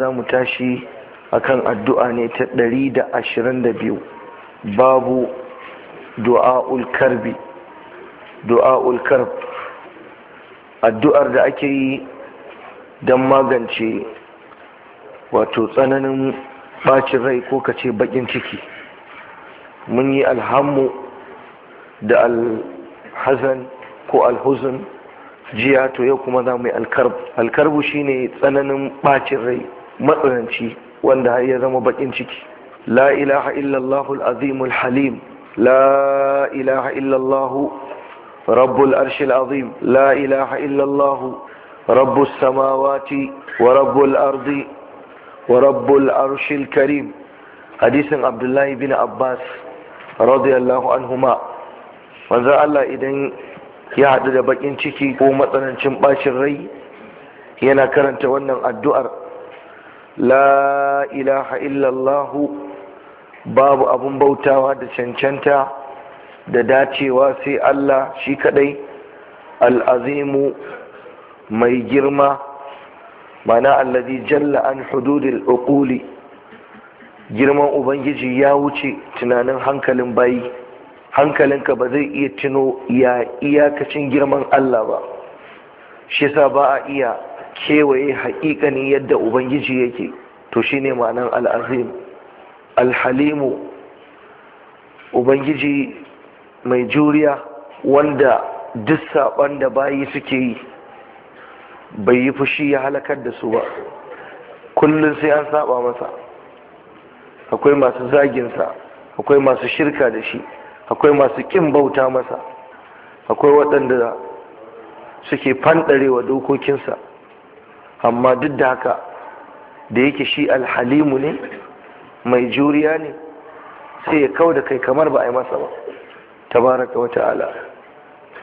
za mu tashi akan addu'a ne ta ɗari da ashirin da biyu babu du'a'ul karbi du'a'ul karb addu'ar da ake yi don magance wato tsananin bacin rai ko kace bakin ciki mun yi alhammu da alhazan ko alhuzun jiya to yau kuma za mu yi alkarb alkarbu shine tsananin bacin rai matsananci wanda har ya zama bakin ciki la ilaha illallahul azimul halim la ilaha illallahu rabbul arshil azim la ilaha illallahu rabbus samawati wa rabbul ardi wa rabbul arshil karim hadisin abdullahi bin abbas radiyallahu anhuma manzo Allah idan ya haɗu da bakin ciki ko matsanancin bacin rai yana karanta wannan addu'ar la ilaha illallahu babu abun bautawa da cancanta da dacewa sai Allah shi kadai al'azimu mai girma mana allazi jalla an hududil uquli girman ubangiji ya wuce tunanin hankalin bayi hankalinka ba zai iya tuno ya iyakacin girman Allah ba shi sa ba a iya kewaye haƙiƙanin yadda ubangiji yake to shine ma'anar al'azim alhalimu ubangiji mai juriya wanda duk saɓon da bayi suke yi bai yi fushi ya halakar da su ba kullum sai an saba masa akwai masu zaginsa akwai masu shirka da shi akwai masu ƙin bauta masa akwai waɗanda suke fanɗarewa dokokinsa amma duk da haka da yake shi alhalimu ne mai juriya ne sai ya kau da kai kamar ba a yi masa ba tabaraka wa ta'ala